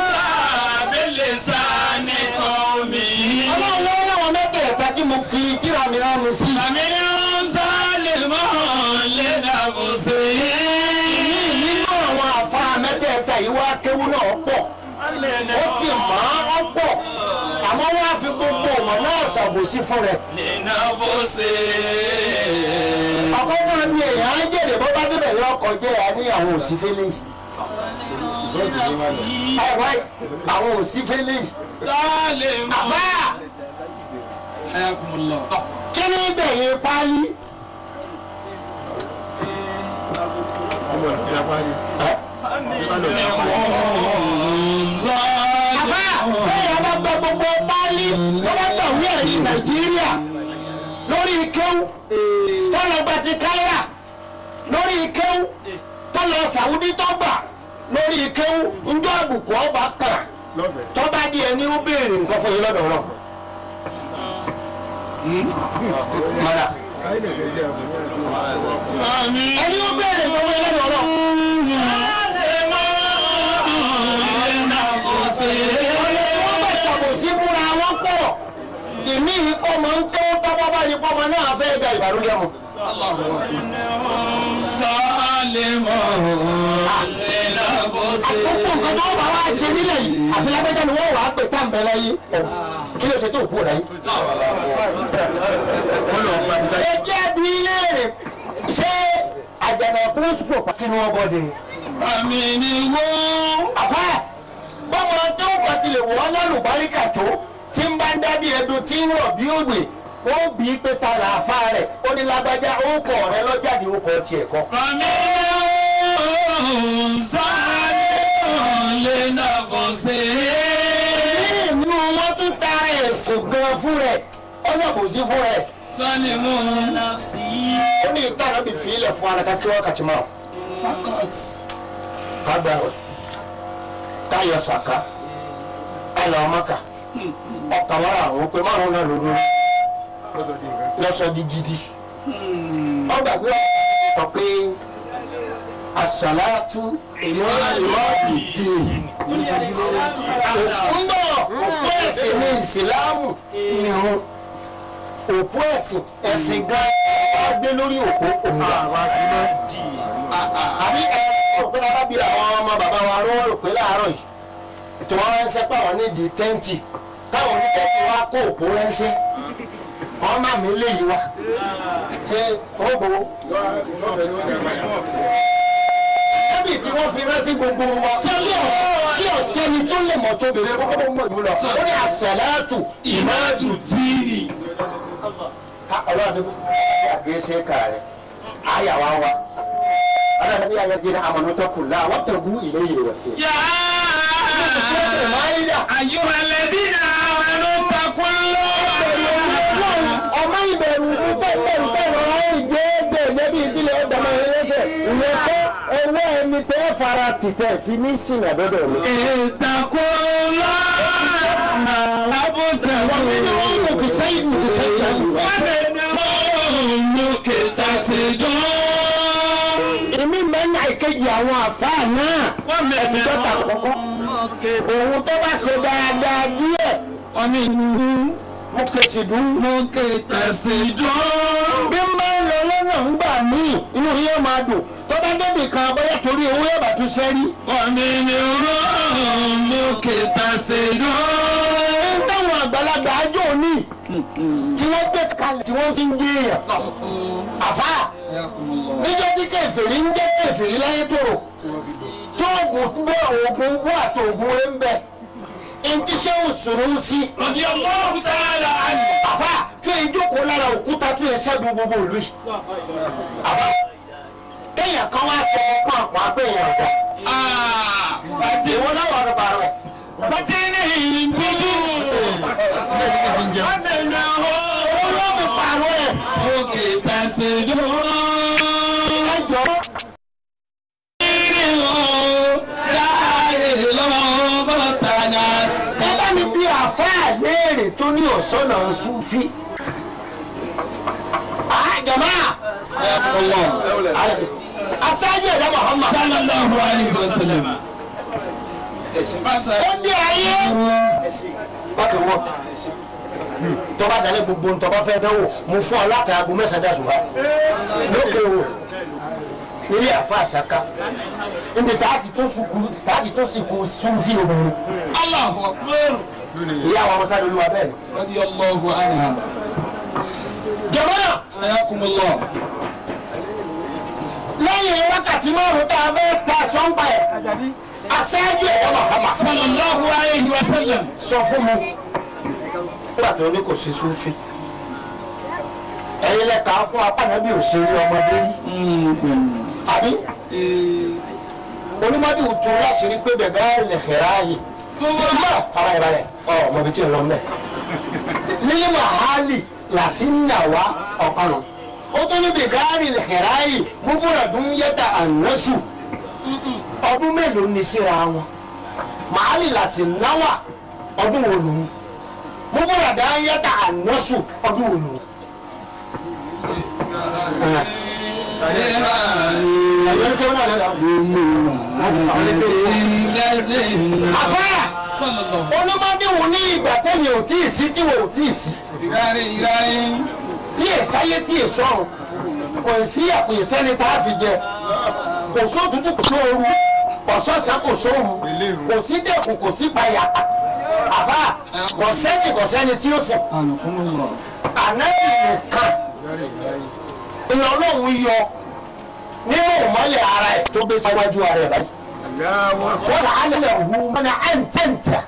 بلسان قومه ọlọ́run lọ́wọ́ láwọn mẹ́tẹ̀ẹ̀ta tí mo fi tíra mi rán mi sí. فمنهم ظالم لنفسه ní nínú àwọn àfa mẹ́tẹ̀ẹ̀ta yìí wá kéwú náà pọ̀ ó sì mọ̀ ọ́ pọ̀ àmọ́ wọ́n á fi gbogbo ọmọ náà ṣàbòsí fún rẹ̀. لنفسه àkọ́kọ́ bí èèyàn á jèrè bó bá débẹ̀ yọ ọkọ̀ jẹ́ àníyàwó òsínfẹ́lẹ́ yìí. àìwá àwọn òsínfẹ́lẹ́ yìí. ظالم àfá حياكم الله kí ni gbẹ̀yìn páálí. àfá bẹ́ẹ̀ bá gba gbogbo páálí tó bá gbà wí ẹ̀rí nàìjíríà lórí kéwú tọ́lọ̀ gba ti káírà lórí kéwú tọ́lọ̀ sàwùdí tọ́gbà lórí kéwú njọ́ àbùkù ọba kàn tọ́ba di ẹni ó béèrè nǹkan fún yín lọ́dọ̀ wọn. mọ̀dà آمين ẹni ó béèrè nǹkan fún yín lọ́dọ̀ wọn. wọ́n bẹ̀ ṣàbòsí fúnra wọn pọ̀ ìmí ọmọ ń tó tọ́gbọ́ bá ní pọ́mọ náà fẹ́ gba ìbànújẹ́ mu. sálẹ̀mọ̀ ìlàbọ̀sẹ̀. àkókò nǹkan tó bá wá ṣe nílẹ̀ yìí àfi lágbẹ́jọ́ ni wọ́n wàá pè tá à ń bẹ láyé kí ló ṣe tó kú rẹ̀ yìí. ẹ jẹ́ bí léèrè ṣé àjànàkú sòfò kí ni wọ́n bọ́ de. àmì ni wọ́n. àfà bọ́mọ tó ń kọ́ tilẹ̀ wọ́n lálùbáríkà tó tí ń bá ń dá bí ẹdun tí ń rọ̀ bí ògbè ó bí i pé ta làáfà rẹ̀ ó ní lágbájá orúkọ rẹ̀ lọ́jáde orúkọ tiẹ̀ kọ́. àmì ni wọ́n. sálẹ̀mọ̀ ìlàbọ̀sẹ̀. nínú wọn tún tara ẹ̀sìn gan fún rẹ̀ ó yàgò sí fún rẹ̀. sálẹ̀mọ̀ ó ní ìta náà bí fi ilẹ̀ fún ara kí wákàtí máa. kágbá rẹ̀ káyọ̀ sàká káyọ̀ ọmọkà ọkàn wọn àwọn pé márùn náà lóru lọ́sọ̀ di gidi. ọgbà gbé sọ pé àṣàlátú ìmọ̀ ìmọ̀ ìdè òfúnbọ̀ òpó ẹ̀sìn ní ìsìláàmù nìrun òpó ẹ̀sìn ẹ̀sìn gan wá gbé lórí òpó òun wà. àbí ẹ rò pé bàbá bí àwọn ọmọ bàbá wa ró rò pé láàárọ̀ yìí tí wọ́n ránṣẹ́ pàwọn nídìí tẹ́ǹtì táwọn onítẹ̀tì wá kó òpó ránṣẹ́ wọ́n má mi léyìí wá ṣé ó gbowó. Ẹbí tí wọ́n fi ránṣẹ́ gbogbo wa tí ọ̀sẹ́ni tó lè mọ̀ tó bèrè kókó tó mọ̀ ìmúlọ. Ó ní àṣàlátù ìmáàdù dìrì. Ọlọ́run ní àgbẹ̀ ṣe kà rẹ̀. Àyà wa wa. Ọlọ́run ní àyà jẹ́ àmọ̀nà tó kù láà wọ́n tẹ̀gú ilé yìí wọ̀ sí. yá. أيها الذين آمنوا اتقوا الله ọmọ ìbẹ̀rù púpọ̀ pẹ̀lú ìgbé ẹgbẹ́ ìjẹ́bí ìdílé ọgbàmọ ẹlẹ́sẹ̀ ìyẹn kọ́ owó ẹni tẹ́ fara tìtẹ̀ fi ní sìnà dọ́dọ̀ mi. اتقوا الله wọ́n ní ní wọ́n mú kì sẹ́yìn mú kì sẹ́yìn náà. ومنك تصدون èmi mẹ́nà ìkejì àwọn àfáà náà ẹ̀tí dọ́ta kọ́kọ́. òun tó bá ṣe dáadáa díẹ̀ mo fèsì dùn. ومنك تصدون bí n bá ń lọ lọ́nà ń gbà míì inú yóò máa dùn tó bá débì kan bóyá torí owó yóò bá tún sẹ́rí. ومنك تصدون ń táwọn àgbàlagbà ájò ní tí wọ́n gbé kalẹ̀ tí wọ́n fi ń gé èèyàn. àfà níjọ́ tí kèfèrí ń jẹ́ kèfèrí láyé tòrò tó oògùn bọ́ oògùn bọ́ àti oògùn rẹ̀ ń bẹ̀. ntí ṣé o sòrò ń sí. رضي الله تعالى عنه àfà tó yẹ jókòó lára òkúta tó yẹ ṣẹ́gun gbogbo ìlú yìí. àfà kéèyàn kan wá sọ fún àpò àpéyàn ọ̀dà. آه فتن ìwọ náà wà lọ́ba rẹ̀. فتنه ومنه olóògùn pààrọ̀ ẹ̀. منك تصدون ẹ jọ ẹ bá mi bí àfáà léèrè tó ní ọ̀sọ́nà Súfì. àjọmọ́ aṣáájú ẹ̀dá Muhammad ó dé ayé. bákan wọ tọ́ba dalẹ̀ gbogbo ntọ́ba fẹ́ dánwò mo fún ọ láti aago mẹ́sàn-án dà ṣùgbọ́n lókè o nílé àfa àṣàká níbi tààtì tó sùkú tààtì tó sìnkú Súfì obìnrin ìyá àwọn ọmọọṣẹ́ olúwa bẹ́ẹ̀ ni. رضي الله عنها jọ̀mọ́ حياكم الله lẹ́yìn wákàtí márùn-ún tá a fẹ́ ta sọ́ńpa ẹ̀ aṣáájú ẹ̀dá Muhammad صلى الله عليه وسلم sọ fún mi nígbà tó ní kò sí Súfì ẹ̀yin lẹ́ka fún apánábí òṣèré ọmọdé rí àbí onímọ̀dé òtún láṣìírí pé bẹ̀bẹ̀ lè xẹ̀rẹ̀ ààyè ìtumọ̀ fara ìbá yẹ ọ ọmọbi tí ń lọ mẹ́ nílé mahali làṣí ń yà wá ọ̀kan nù ó tún ní bẹ̀gárì lè xẹ̀rẹ̀ ààyè múfúrà dún yẹta ànásù ọdún mélòó ní síra wọn mahali làṣí náwà ọdún wo lòun múfúrà dá yẹta ànásù ọdún wo lòun. ẹ̀yọ́ ní kí wọ́n náà lọ́dọ̀ àfáà صلى الله olùmọdé wò ní ìgbà tẹ́yìn ò tí ì sí tí wò ò tí ì sí عليه tí ì sáyé tí ì sọ̀rùn kò sí àpò ìsẹ́ni tá a fi jẹ kò sóòtútù kò sóoru kò sọ́sẹ́ kò sóoru kò sí dẹ̀kun kò sí payà àfa kò sẹ́yìn kò sẹ́ni tí ó sìn ànábì nìkan ìlọlọ́run yọ nínú ìmọ̀lẹ̀ ara ẹ̀ tó gbé síwájú ara ẹ̀ báyìí wọ́n là á lẹ̀ hu mọ́nà ẹ̀ ń tẹ̀ǹtẹ̀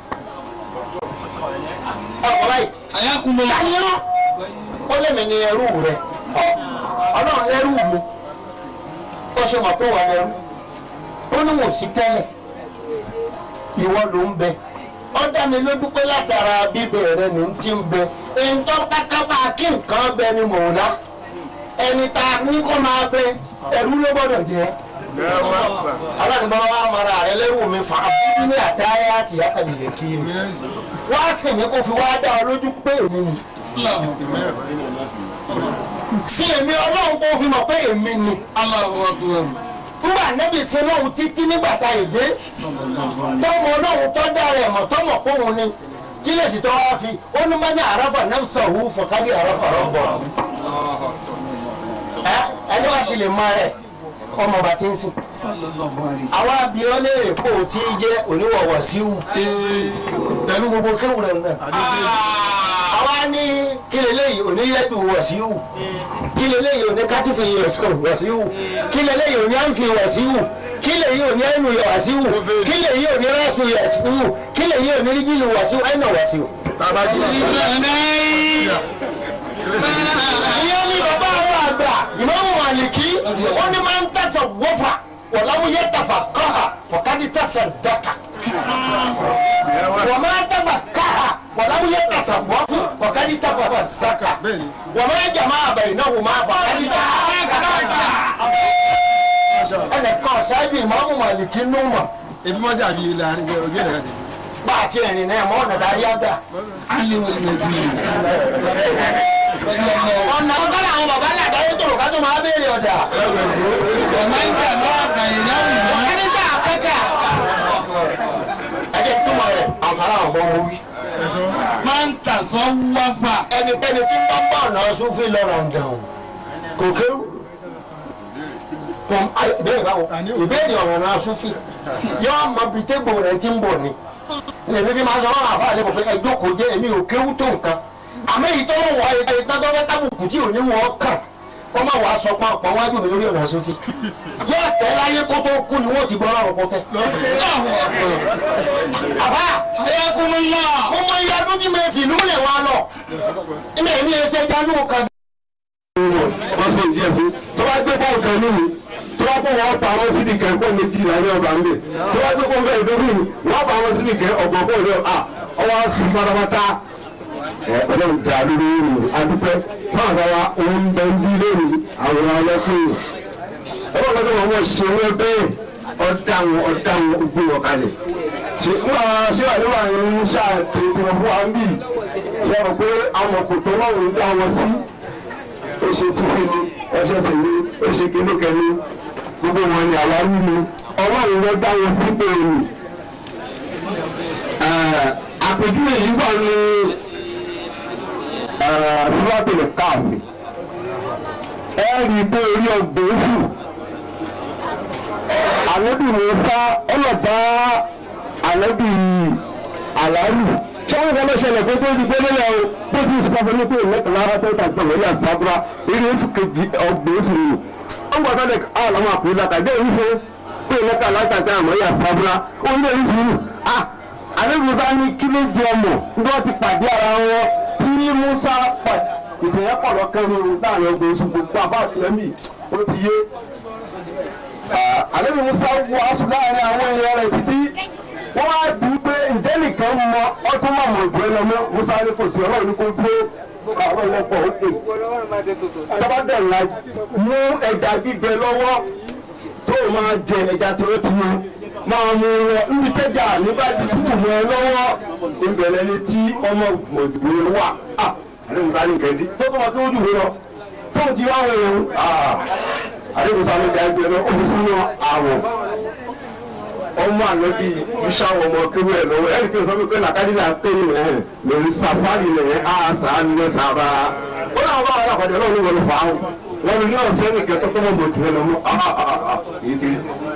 ọ̀pọ̀ báyìí ayakumullah taniọ́ ó lé mi ní ẹrú rẹ ọlọ́run ẹrú mi ó ṣe mọ̀ pé wà lẹ́rú ó ní wò sí tẹ́lẹ̀ ìwọ ló ń bẹ ó dá mi lójú pé látara bíbẹ̀ rẹ ní ti ń bẹ èyí tó kákábà kí nǹkan bẹ ni mò ń lá ẹni tá a ní kó máa bẹ ẹrú ló gbọ́dọ̀ jẹ́ aláàbò bá wà mara rẹ lẹ́rù mi fa abúlé ní àtàyà àti àkàlì yẹ kí ni wá sì ní kó fi wá dá ọ lójú pé èmi ni sí èmi ọlọ́run kó fi mọ̀ pé èmi ni Allahu akbar nígbà nẹ́bí sin lóhun títí nígbà tá èdè tọmọ ọlọ́run tó dára ẹ̀ mọ̀ tọmọ kóhun ni kí lè sì tọ́ wá fi ó ní mọ́ni àràfà nafsa hu fọ̀kadì àràfà rọ̀bọ̀ ẹ ẹni wá ti lè mọ rẹ ọmọ ọba tí ń sìn àwọn abiyọ́ léèrè kó o tí ì jẹ́ oníwọ̀wọ̀ síwù pẹ̀lú gbogbo kéwù rẹ̀ náà àwa ní kí leléyìí oníyẹ́pì wọ̀ síwù kí leléyìí oní kátìfì wọ̀ síwù kí leléyìí oní àǹfì wọ̀ síwù kí leléyìí oní ẹnu wọ̀ síwù kí leléyìí oní rẹ́sù wọ̀ síwù kí leléyìí oní rígìlì wọ̀ síwù ẹ̀nà wọ̀ síwù. ìyẹn ní bàbá àwọn àgbà ìmáàmù Màlìkí ó ní máa ń tẹ̀sán wọ́fà wọ̀lámú yẹ tàfà kọ́ha fọ̀kadì tẹ̀sán dọ́kà. wọ́n máa tẹ̀gbà káha wọ̀lámú yẹ tẹ̀sán wọ́fù fọ̀kadì tẹ̀fà sàkà. wọ́n máa jàmá àbẹ̀yìn náà wọ́n máa fọ̀kadì tẹ̀sán kàkà. ẹnìkan ṣáájú ìmáàmù Màlìkí nù mọ̀ ebi mọ sí àbí ilà ojú ẹ̀ nàá bá a ti rìn náà mọ́ ọ̀nà dárí àgbà. ali wal madina ọ̀nà ọ̀gá làwọn bàbá làdáyé tòrò ká tó máa béèrè ọ̀dà. ومن جمع بينهما ẹni tá a kẹ́kẹ́ ẹ jẹ́ túmọ̀ rẹ̀ àkàrà ọ̀gbọ́n mo wí. من تصوف ẹnikẹ́ni tí ń bá ń bá ọ̀nà sófin lọ́rọ̀ ń dàn kò kéwù kò ayé ìbéèrè báwo ìbéèrè ọ̀rọ̀ náà sófin yóò mọ bíi tégbò rẹ̀ ti ń bọ̀ ni èmi bí máa sọ wọn àfa àlẹ́ kò fẹ́ ẹjọ́ kò jẹ́ èmi ò kéwù tó nǹkan àmọ́ èyí tó wọ́n wọ ètò ìtọ́jọ́ tábùkù tí ò ní wọ́n kàn wọ́n máa wàá sọ pé àpọ̀ wájú mi lórí ọ̀nà sófin yóò tẹ́ láyé kó tó kú ni wọ́n ti gbọ́ ọlọ́run kó tẹ́. àbá حياكم الله mo mọ iye ọdún tí mo fi ìlú lè wá lọ ilé ní ẹsẹ̀ dánú kan. wọ́n sọ ìdí ẹ̀ fún tó bá gbé bọ́ọ̀lù kan nínú tó bá kó wọn pa àwọn síbi kẹ́ pọ̀ méjì láàrin ọba ńlẹ̀ tó bá gbé bọ́ọ̀lù kan nínú wọ́n pa àwọn síbi kẹ́ ọ̀gbọ̀n bọ́ọ̀lù rẹ̀ à ọwọ́ sùn pátápátá ẹ ọlọ́run dà lórí ìrìn adúpẹ́ fún àgbàwá òun bẹ ń bí lónìí àwọn ọlọ́kùnrin ọlọ́run lọ́dọ̀ wọn wọ́n ṣe wọ́n bẹ́ẹ̀ ọ̀dà wọn ọ̀dà wọn gbé wọn kalẹ̀ ṣe fún àwọn ṣé wà níwà ń ṣàtẹ̀tẹ̀ wọn fún wa ń bì ṣe rò pé àwọn kòtò ọlọ́run dá wọn sí ó ṣe sífì ni ẹṣẹ sì ni ó ṣe kélékè ni gbogbo wọn ni àwa rí ni ọlọ́run ló dá wọn sípò ni àpèjúwe yìí wà ní fúlọ́tìlì káàfì ẹ rí i pé orí ọgbọ̀n oṣù ànábì Mùsá ọlọ́ba ànábì àlárù tí wọ́n kọ́ lọ́sẹ̀lẹ̀ pé tó di gbélé yà o bó ti sọ fún mi pé ìlẹ́kùnlára tó ta gbọ̀ngàn ní àsábúrá eré oṣù kejì ọgbọ̀n oṣù rẹ̀ ó ń gbọ́dọ̀ lẹ̀ àwọn àwọn àpò ìlàkà jẹ́ ìwúfẹ́ pé ìlẹ́kùn alágbàtà àmọ́ yà sábúrá ó ń lé oṣù rẹ̀ ah ànábì Mùsá ní kí ló jẹ ọmọ bí wọ́n ti pàdé ara wọn tí Mùsá pàdé ìtẹ̀yẹ́ pọ̀ lọ́kàn ní láàrin ọgbọ̀n oṣù gbogbo àbá àtìlẹ́mì ó ti yé àlejò musa wọ aṣọ láàrin àwọn èèyàn rẹ̀ títí wọ́n wá bí i pé ǹjẹ́ nìkan mọ ọtún mọ̀ mọ̀ ìgbẹ́ lọ́mọ musa ní kò sí ọlọ́run ní kò dúró àwọn ọlọ́pàá òkè tọ́ba dẹ̀la mú ẹja gbígbẹ lọ́wọ́ tó o máa jẹ ẹja tó o ti yan máa mú wọn níbi tẹ́jà nígbà tí tútù mọ́ ẹ lọ́wọ́ ìbẹ̀rẹ̀ ni tí ọmọ ìgbòho wà àlejò musa ní kẹ́ndí tó kọ́ tó dùn lọ tó ti wá wọ̀ ẹ̀rọ àdébùsọ àwọn ìjà ẹgbẹ́ náà ó fi sínú àwọ̀ ọmọ ànábì ìṣàwọ̀ ọmọ kéwù ẹ̀ lọ́wọ́ ẹ̀rí pé sọ pé làkàdí là ń tó ní ẹ̀ lórí sàfáàlì rẹ̀ á sàánú rẹ̀ sábà ó náà bá wà lápàdé ọlọ́run ló wọlé fà áwọn wọn ní ọ̀sẹ̀ nìkan tó tọ́mọ̀ mọ̀ jù ẹ lọ́mọ èyí ti rí.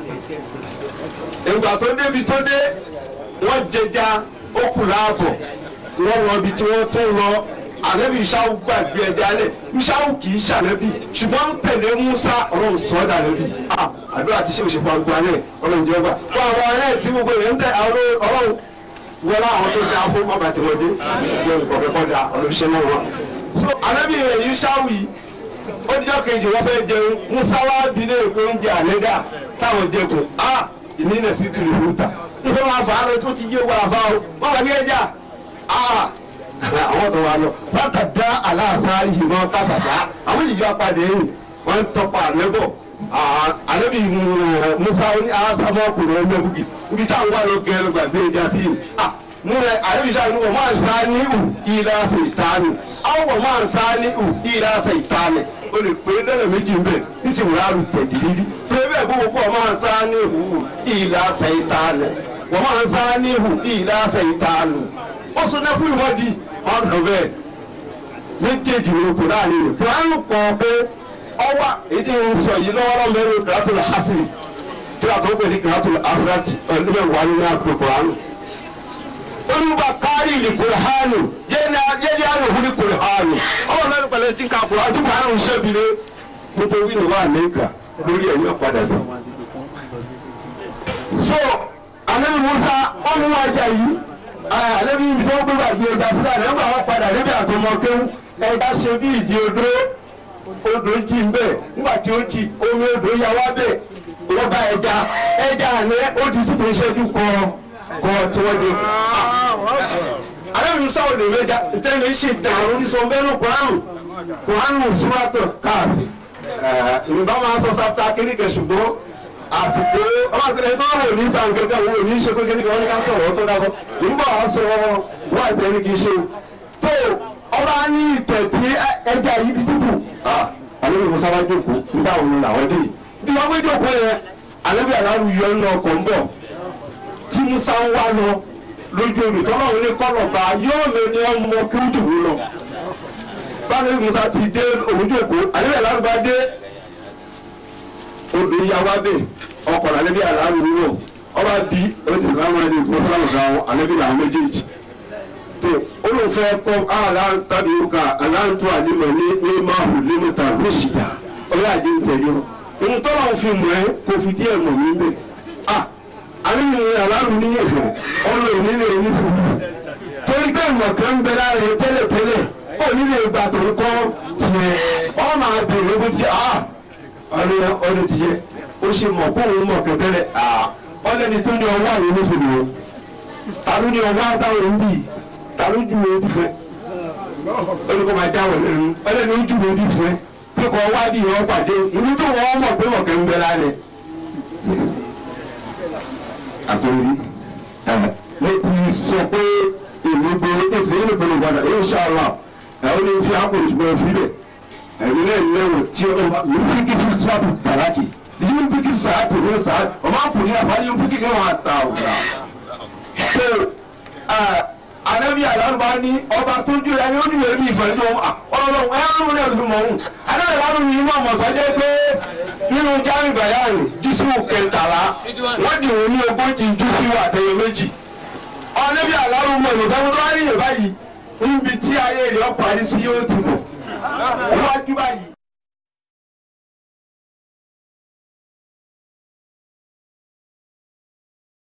ìgbà tó débi tó dé wọ́n jẹja ó kù láàbọ̀ wọ́n lọ ibi tí wọ́n tó lọ ànábì ìṣáwù gbàgbé ẹja lẹ̀ ìṣáwù kì í ṣànábì ṣùgbọ́n pẹ̀lẹ́ Musa ọlọ́run sọ ọ́ dànábì àdúrà tí ṣe òṣèpọ̀ àgbà náà ọlọ́run jẹ́ gbà wọ́n àwọn ará tí gbogbo èèyàn ń tẹ ọlọ́run wọlé àwọn tó dáa fún ọba tí wọ́n dé wọ́n kọ̀ọ̀kẹ́ kọ́ da ọlọ́run náà wọn. so ànábì rẹ̀ yìí ṣáwù yìí ó dijọ́ kejì wọ́n fẹ́ jẹun Musa wá bí lé èkó oúnjẹ àlẹ́dà táwọn jẹkùn á ìnínà sí tìrì fúta ìfẹ́ máa fà á lọ tó ti yé wàrà fáwọn wọ́n wà ní ẹja àwọn tó wà lọ bàtà dá aláàfáà yìí wọn kásà dá àwọn yìí yọ apàdé yìí wọn tọpa àlẹbọ àlẹbí musa ní alásámọ ọkùnrin ọmọ bùkì ibi táwọn wà lọ gẹrẹ gbàgbé ẹja sí yìí mo rẹ àlẹbí sáà ní wọn máa ń sá ní ù ìlà ṣe ìtaani àwọn wọn máa ń sá ní ù ìlà ṣe ìtaani o lè pè é lẹ́nà méjì ń bẹ̀ ní ti wùrà rù tẹ̀jì dídí pé bẹ́ẹ̀ bó kọ́ máa ń sá ní ù ìlà ṣe ìtaani wọ́n máa ń sá ní ù ìlà ṣe ìtaani ó sọ náà fún ìwádìí ọ̀nà bẹ́ẹ̀ méjèèjì ló kù láàrin rẹ̀ buhari kọ̀ pé ọwà èdè ń sọ yìí lọ́wọ́rọ́ mẹ́rin kìlátùlù hasiri tí a tó pè ní kìlátùlù afirati ọ̀nùbẹ̀ wà nínú àpò buhari. olùbà kárí ìlì kùrìhánù yéèni àná òhun ní kùrìhánù ọwọ́ mẹ́rin pẹ̀lẹ́ tí ká kùrìhánù tí buhari ń ṣẹ́bìlẹ̀ nítorí ní wà lẹ́kà lórí ẹ̀yìn ọ̀padà sí. so anabi musa ọ̀nù wájà yìí àlẹ́bí ibi tí wọ́n gbé gbàgbé ẹja sílẹ̀ nígbà wọn padà níbi àtọmọ kéwú ẹja ṣe bí ìdí odó odò jí ń bẹ̀ nígbà tí ó jí omi odò ya wá bẹ̀ wọ́n bá ẹja ẹja àná ó di títí ìṣẹ́jú kọ kọ tí wọ́n dé. àlẹ́bí musa ò lè mẹ́ja tẹ́lẹ̀ ṣe tẹ̀ àwọn oníṣọ́ bẹ́ẹ̀ ní kuranu kuranu súrátọ̀ káàfì ìrìbá máa sọ sábà kéríkẹ̀ ṣùgbọ́n àsìkò ọlọ́pàá tó wò ní gbàǹgẹ́gẹ́ wo ní ṣe kékeré kan ní ká sọ̀rọ̀ tó dábọ̀ nígbà wàá sọ wà ìtẹ́rí kì í ṣe tó ọba ní ìtẹ̀ tí ẹja yìí di tútù àlejò musa wá jókòó nígbà wo ni làwọn dé bí wọ́n gbé jókòó yẹn àlejò aláàrú yọ ọ́ ọkọ̀ ń bọ̀ tí musa ń wá lọ lójú odò tọ́lá òun ní kọ́nà bá yóò lè ní ọmọ kí ó dùn ún lọ báyìí musa ti dé òun jókòó àlejò aláàrú bá dé odò ìyàwó abẹ ọkọ alẹbi aláàrú wúwo ọba bí oṣù láwọn ẹni mọsálù sáwọn alẹbi làwọn méjèèjì tó olùfẹ kọ aláǹtàbí ká aláǹtọ àlímọ ní ní máàhù límítà lóṣìdá ọlọ àjẹ ìtẹ̀lé wọn ntọ́lá òfin mọ̀ ẹ́ kò fi díẹ̀ mọ̀ mí bẹ́ẹ̀ a alẹ́bi ní aláàrú ní ẹ̀fọ́ ọlọ òní lè ní sùúrù torí pé ìmọ̀ kan ń bẹ lára ẹ tẹ́lẹ̀tẹ́lẹ̀ òní lè gbà tó ń kọ́ tiẹ̀ ọ máa bèrè bó ti jẹ́ ah ọdún ọdún ti yẹ ó ṣe mọ̀ kó òun mọ̀ kẹtẹ́lẹ̀ ọlẹ́ni tó ní ọwọ́ àwọn oníṣòwò o tàbí ní ọwọ́ àtàwọn ń bì tàbí ju ojú fẹ́ olùkọ́ máa já wọ̀ lẹ́nu ọlẹ́ni ó ju ojú fẹ́ pé kọ́ wá bí ìwọ́n pàdé ìlú tó wọ́n mọ̀ pé mọ̀kẹ́ ń bẹ lálẹ́ àkòrí mo ti sọ pé èmi gbé èsì nínú ìpinnu padà inṣàlá ẹ̀ ó ní fi àkòrí ṣùgbọ́n fi bẹ̀ ẹ̀mí náà lẹ́wọ̀ tí ó bá yóò fi kí sísú sọ́ọ̀tù tàlákì yóò fi kí sàátì ní sàátì ọmọ àpòlí àbá yóò fi kí kí wọn àtà ọ̀gá. so anabi alárùbá ní ọba tó ju ẹni ó nílò ẹbí ìfẹ́ ní ọlọ́run ẹ ń rún ẹ̀rù mọ̀ ọ́n anabi alárùbá ní ìmọ̀ ọ̀mọ̀sán jẹ́ pé nínú jáwé bayani jísù kẹtàlá wọ́n dì wọ́n ní ogójì júsù àtẹ̀yẹ méjì anabi alárùbá ní ìfẹ́ tó wá níyẹn báyìí níbi tí ayé rẹ̀ ọ́ parí sí yóò ti mọ̀ wájú báyìí